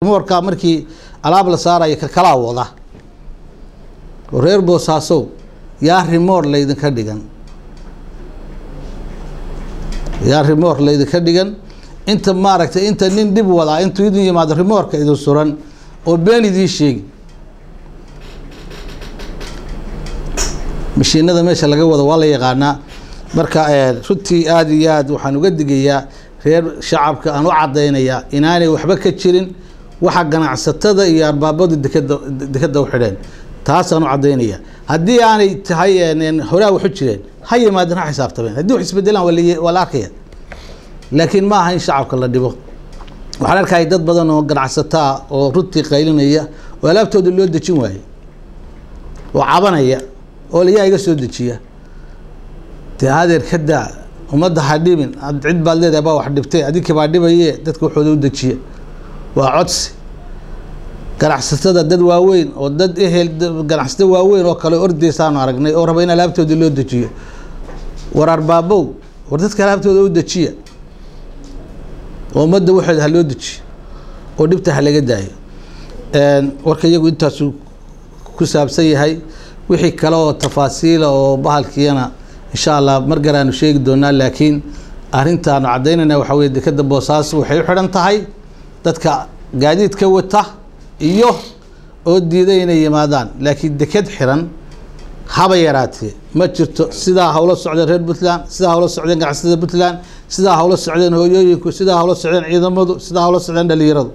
rimoorka markii alaab la saarayo ka kalaa wada oo reer boosaasow yaa rimoor laydinka dhigan yaa rimoor laydinka dhigan inta maaragtay inta nin dhib wadaa intuu idin yimaado rimoorka idin suran oo been idiin sheegi mashiinada meesha laga wado waa la yaqaanaa marka runtii aada iyo aad waxaan uga digayaa reer shacabka aan u cadaynayaa inaanay waxba ka jirin waxa ganacsatada iyo arbaabadu dekeda dekeda u xidheen taasaan u cadaynaya haddii aanay tahay horaa waxu jireen ha yimaadeen ha xisaabtameen haddii wax isbedelaan waa la- waa la arkaya laakiin ma aha in shacabka la dhibo waxaan arkaya dad badan oo ganacsato ah oo runtii qaylinaya oo alaabtooda loo dejin waaye oo cabanaya oo layaa iga soo dejiya dee adeer ka daa ummadda ha dhibin ad cid baad leedahay baa wax dhibtay adinkii baa dhibaye dadka waxooda u dejiya waa codsi ganacsatada dad waaweyn oo dad ehel ganacsato waaweyn oo kale ordeysaanu aragnay oo raba in alaabtooda loo dejiyo war arbaabow war dadka alaabtooda u dejiya oo ummadda waxooda ha loo dejiyo oo dhibta ha laga daayo warka iyagu intaasuu ku saabsan yahay wixii kale oo tafaasiila oo bahalkiina insha allah mar garaanu sheegi doonaa laakiin arrintaanu caddaynayna waxaa weye dekeda boosaaso waxay u xidhan tahay dadka gaadiidka wata iyo oo diiday inay yimaadaan laakiin deked xiran haba yaraatee ma jirto sidaa hawlo socdeen reer puntland sidaa hawlo socdeen ganacsatada puntland sidaa hawlo socdeen hooyooyinku sidaa hawlo socdeen ciidamadu sidaa hawlo socdeen dhalinyaradu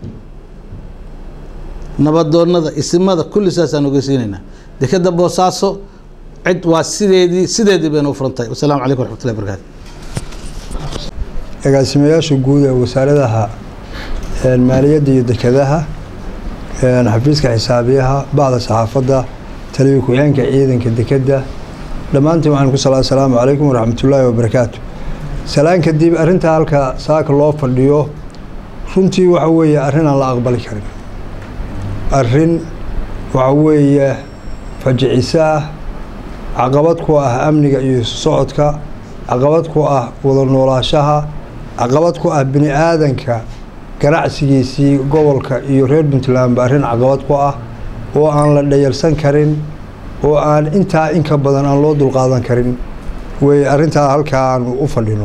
nabadoonada isimada kulli saasaan ogeysiinaynaa dekeda boosaaso cid waa sideedii sideedii baynu u furantahay wasalaamu calaykum waraxmatullahi barakaatu agaasimayaasha guud ee wasaaradaha maaliyadda iyo dekedaha xafiiska xisaabiyaha bacda saxaafadda taliya ku-xigeenka ciidanka dekedda dhammaantiin waxaan ku sala asalaamu calaykum waraxmatullaahi wabarakaatu salaan kadib arrintaa halka saaka loo fadhiyo runtii waxa weeye arrin aan la aqbali karin arrin waxa weeye fajiciso ah caqabad ku ah amniga iyo isu socodka caqabad ku ah wada noolaashaha caqabad ku ah bini aadanka ganacsigiisii gobolka iyo reer puntlandba arrin caqabad ku ah oo aan la dhayalsan karin oo aan intaa inka badan aan loo dulqaadan karin wey arrintaa halkaa aanu u fadhino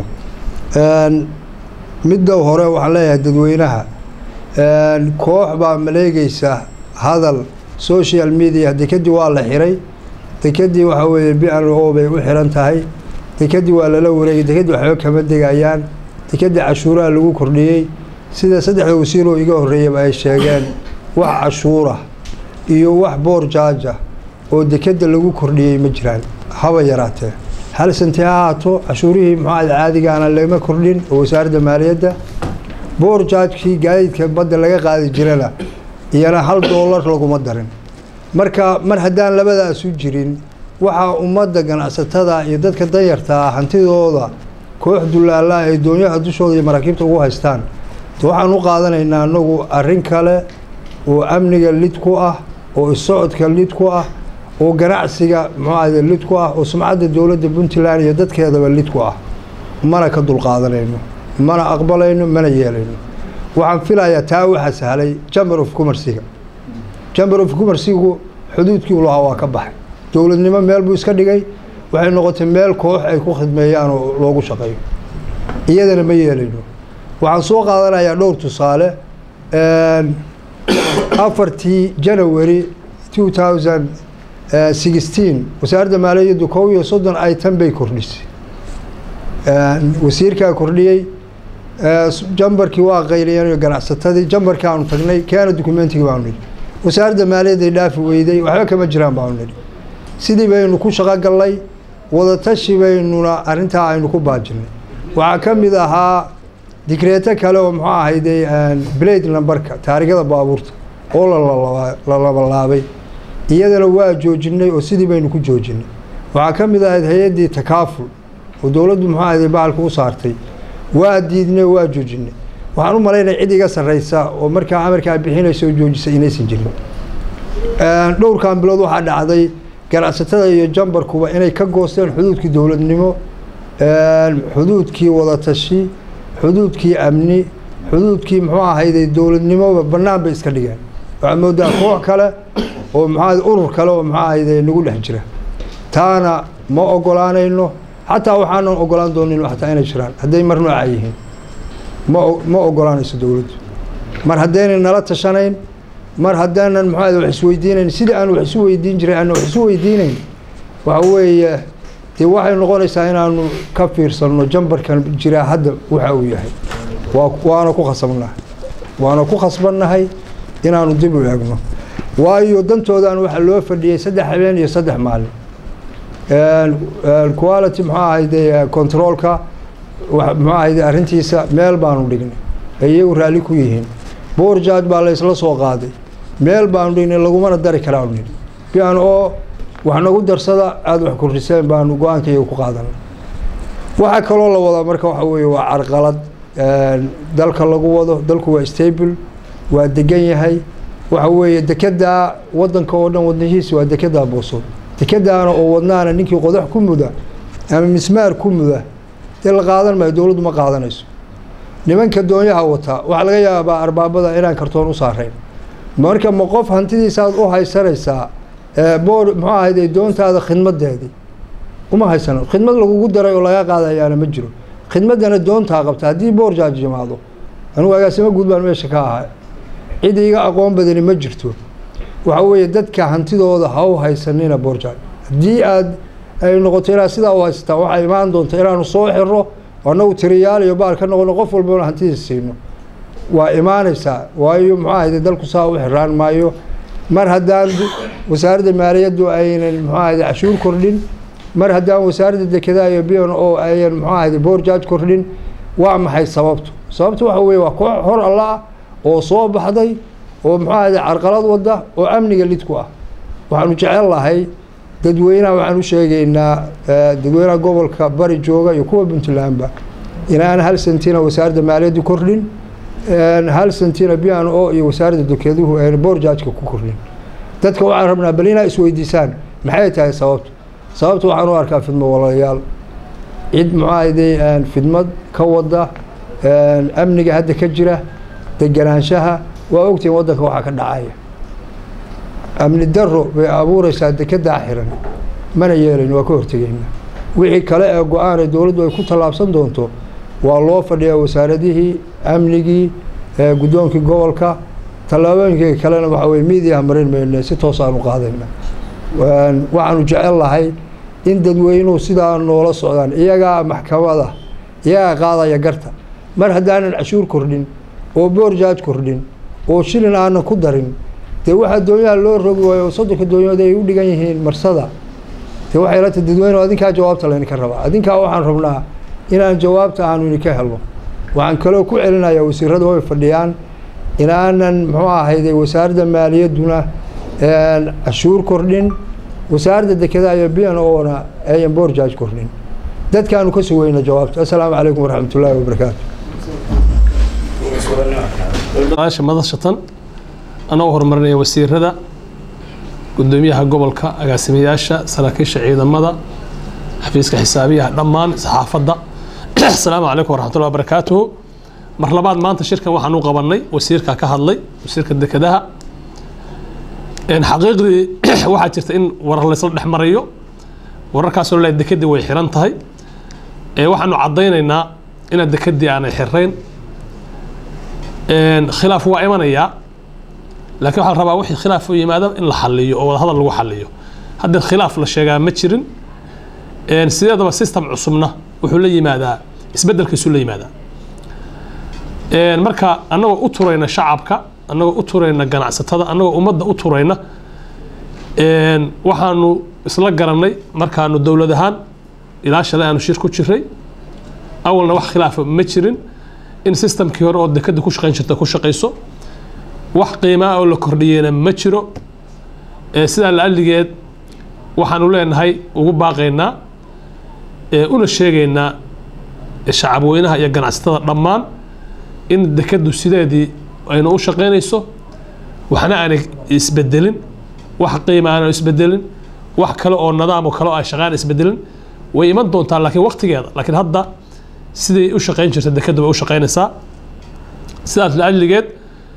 midda hore waxaan leeyahay dadweynaha koox baa maleegeysa hadal social media dekedii waa la xiray dekedii waxaa weeye b n o bay u xiran tahay dekedii waa lala wareegay dekedii waxba kama degayaan dekedii cashuuraha lagu kordhiyey sida saddexda wasiiroo iga horreeyaba ay sheegeen wax cashuura iyo wax boor jaaja oo dekeda lagu kordhiyey ma jiraan haba yaraatee hal santi ha haato cashuurihii muxuad caadigaana lama kordhin oo wasaaradda maaliyadda boor jaajkii gaadiidka badda laga qaadi jirana iyana hal doolar laguma darin marka mar haddaan labadaasu jirin waxaa ummadda ganacsatada iyo dadka danyartaa hantidooda koox dullaala ay doonyaha dushooda iyo maraakiibta ugu haystaan waxaan u qaadanaynaa anagu arrin kale oo amniga lid ku ah oo isocodka lid ku ah oo ganacsiga muxuahde lid ku ah oo sumcadda dowladda puntland iyo dadkeedaba lid ku ah mana ka dulqaadanayno mana aqbalayno mana yeelayno waxaan filayaa taa waxaa sahlay jamber of commerciga jamber of commercigu xuduudkii u lahaa waa ka baxay dowladnimo meel buu iska dhigay waxay noqotay meel koox ay ku khidmeeyaan oo loogu shaqeeyo iyadana ma yeelayno waxaan soo qaadanayaa dhowr tusaale afartii january two thousand sixteen wasaaradda maaliyaddu kow iyo soddon item bay kordhisay wasiirkaa kordhiyey jambarkii waa qayliyeen ganacsatadii jambarkii aanu tagnay keena dukumentigii baanu nidhi wasaaradda maaliyadday dhaafi weyday waxba kama jiraan baanu nidhi sidii baynu ku shaqo gallay wadatashi baynuna arrintaa aynu ku baajinay waxaa ka mid ahaa digreeto kale oo muxuu ahayde blade numberka taarigada baabuurta oo la labalaabay iyadana waa joojinay oo sidii baynu ku joojinay waxaa ka mid ahayd hay-addii takaaful oo dowladdu muxuu ahayde baalka u saartay waa diidnay waa joojinay waxaan u malaynaya cid iga sarreysa oo markaa amarkaa bixinaysa oo joojisa inaysan jirin dhowrkan bilood waxaa dhacday ganacsatada iyo jambarkuba inay ka goosteen xuduudkii dowladnimo xuduudkii wadatashi xuduudkii amni xuduudkii muxuu ahayday dowladnimoba bannaan bay iska dhigeen waxaad moodaa koox kale oo maxaa urur kale oo maxaa ahayday nagu dhex jira taana ma ogolaanayno xataa waxaanan ogolaan doonin xataa inay jiraan hadday mar nooca yihiin ma ma ogolaanayso dowladdu mar haddaynan nala tashanayn mar haddaanan muxuu ahayday wax isweydiinayn sidii aan wax isu weydiin jiray aan wax isu weydiinayn waxa weeye dee waxay noqonaysaa inaanu ka fiirsanno jambarkan jiraa hadda waxa uu yahay waa waana ku khasabnahay waana ku khasbannahay inaanu dib u eegno waayo dantoodan waxaa loo fadhiyey saddex habeen iyo saddex maalin quality muxuu ahayde controolka muxuu ahayde arrintiisa meel baanu dhignay ay iyagu raalli ku yihiin boorjaaj baa laysla soo qaaday meel baanu dhignay lagumana dari karaanu nidhi bian oo wax nagu darsada aada wax kordhiseen baanu go-aanka iyaga ku qaadanay waxaa kaloo la wadaa marka waxa weeye waa carqalad dalka lagu wado dalku waa stable waa degan yahay waxa weeye dekedaa wadanka oo dhan wadnihiisa waa dekedaa boosood dekadaana oo wadnaana ninkii qodax ku muda ama mismaar ku muda dee la qaadan maayo dowladdu ma qaadanayso nimanka doonyaha wataa waxaa laga yaabaa arbaabada inaan kartoon u saarayn marka ma qof hantidiisaaad u haysanaysaa boor muxuu ahayde doontaada khidmadeedii uma haysano khidmad lagugu daray oo laga qaadayaana ma jiro khidmaddana doontaa qabta haddii boorjaaj yimaado anugu agaasimo guud baan meesha ka ahay cid iga aqoon badani ma jirto waxa weeye dadka hantidooda ha u haysanina boorjaaj haddii aad ay noqoto inaad sidaa u haysataan waxaa imaan doonta inaanu soo xiro annagu tiriyaal iyo baal ka noqono qof walbana hantidiisa siino waa imaanaysaa waayo muxuu ahayde dalku saa u xiraan maayo mar haddaan wasaaradda maaliyaddu aynan muxuu ahayde cashuur kordhin mar haddaan wasaaradda dekedaa iyo bion oo ayan muxuu ahayde boorjaaj kordhin waa maxay sababtu sababtu waxa weeye waa koox hor alla ah oo soo baxday oo muxuu ahayde carqalad wadda oo amniga lid ku ah waxaanu jecel lahay dadweynaha waxaan u sheegaynaa dadweynaha gobolka bari jooga iyo kuwa puntlandba inaan hal sentina wasaaradda maaliyaddu kordhin hal sentina bian o iyo wasaaradda dekeduhu ayna boorjaajka ku kordhin dadka waxaan rabnaa bal inaa isweydiisaan maxay tahay sababtu sababta waxaan u arkaa fidmo walaalayaal cid muxuu ahayde fidmad ka wada amniga hadda ka jira deganaanshaha waa ogtihiin waddanka waxaa ka dhacaya amni daro bay abuureysaa dekedaa xiran mana yeelayn waa ka hortegeyna wixii kale ee go-aan ee dowladdu ay ku tallaabsan doonto waa loo fadhiyaa wasaaradihii amnigii guddoonkii gobolka tallaabooyinkii kalena waxa weye miidiyaha marin mayne si toos aanu qaadayna waxaanu jecel lahay in dadweynuhu sidaa noola socdaan iyagaa maxkamada iyagaa qaadaya garta mar haddaanan cashuur kordhin oo boorjaaj kordhin oo shilin aanan ku darin dee waxaa doonyaha loo rogi waayo soddonka doonyood ay u dhigan yihiin marsada dee waxay la tahay dadweyne adinkaa jawaabta laydinka rabaa adinkaa waxaan rabnaa inaan jawaabta aanu idinka helno waxaan kaloo ku celinayaa wasiirada way fadhiyaan inaanan muxuu ahayde wasaaradda maaliyadduna cashuur kordhin wasaaradda dekedaa iyo bian oona ayan boorjaaj kordhin dadkaanu ka sugayna jawaabta assalaamu calaykum waraxmat ullaahi wabarakaatu maasha madashatan anagoo horumarinaya wasiirada gudoomiyaha gobolka agaasimayaasha saraakiisha ciidamada xafiiska xisaabiyaha dhammaan saxaafadda asalaamu calaykum waraxmatullahi wabarakaatuhu mar labaad maanta shirkan waxaan u qabanay wasiirka ka hadlay wasiirka dekedaha xaqiiqdii waxaa jirta in warar laysla dhex marayo wararkaasoo le dekedii way xiran tahay waxaanu caddaynaynaa inaad dekedii aanay xirayn khilaaf waa imanayaa laakiin waxaa la rabaa wixii khilaaf u yimaada in la xaliyo oo wadahadal lagu xaliyo haddeer khilaaf la sheegaa ma jirin sideedaba system cusubna wuxuu la yimaadaa isbeddelkiisuu la yimaadaa marka annagoo u turayna shacabka annagoo u turayna ganacsatada annagoo ummadda u turayna waxaanu isla garanay markaanu dowlad ahaan ilaa shalay aanu shir ku jiray awalna wax khilaafa ma jirin in systemkii hore oo dekada ku shaqayn jirta ku shaqayso wax qiimaa oo la kordhiyeyna ma jiro sidaa laalligeed waxaanu leenahay ugu baaqaynaa una sheegaynaa shacabweynaha iyo ganacsatada dhammaan in dekadu sideedii aynu u shaqaynayso waxna aanay isbedelin wax qiima aanay isbedelin wax kale oo nidaam oo kale oo ay shaqaan isbedelin way iman doontaa laakiin waqtigeeda laakiin hadda siday u shaqayn jirta dekadu way u shaqaynaysaa sidaas laajligeed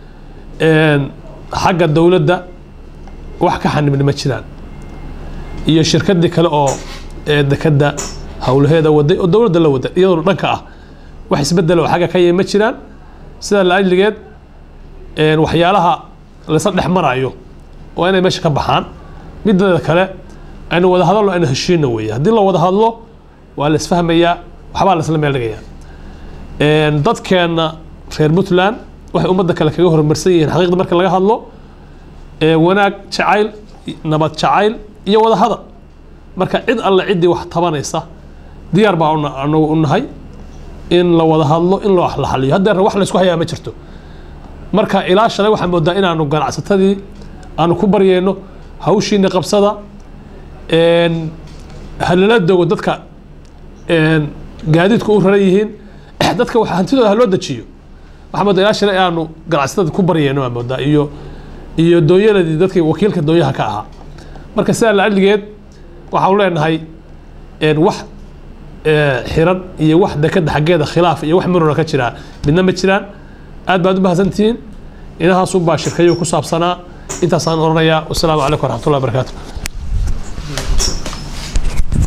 xagga dowladda wax ka xanibni ma jiraan iyo shirkadii kale oo dekadda howlaheeda waday oo dowladda la wada iyadoo dhanka ah wax isbedel oo xagga ka yimi ma jiraan sidaa laajligeed waxyaalaha laysa dhex marayo waa inay meesha ka baxaan mideeda kale aynu wada hadalno aynu heshiino weeye haddii la wada hadlo waa la isfahmayaa waxbaa la isla meel dhigayaa dadkeenna reer puntland waxay ummadda kale kaga horumarsan yihiin xaqiiqda marka laga hadlo wanaag jacayl nabad jacayl iyo wada hadal marka cid alle ciddii wax tabanaysa diyaar baa anagu u nahay in la wada hadlo in loo la xaliyo haddeerna wax laysku hayaa ma jirto marka ilaa shalay waxaan moodaa inaanu ganacsatadii aanu ku baryayno hawshiina qabsada halala dogo dadka gaadiidku u raran yihiin dadka wax hantidooda haloo dejiyo waxaa moodaa ilaa shalay aanu ganacsatada ku baryayno aan moodaa iyo iyo dooyaladii dadkii wakiilka dooyaha ka ahaa marka sidaa laaligeed waxaanu leenahay wax xiran iyo wax dekada xaggeeda khilaaf iyo wax marona ka jiraa midna ma jiraan aad baad u mahadsantihiin inahaasunbaa shirkayo ku saabsanaa intaasaan oranayaa wasalaamu calaykum waraxmatullahi wabarakaatu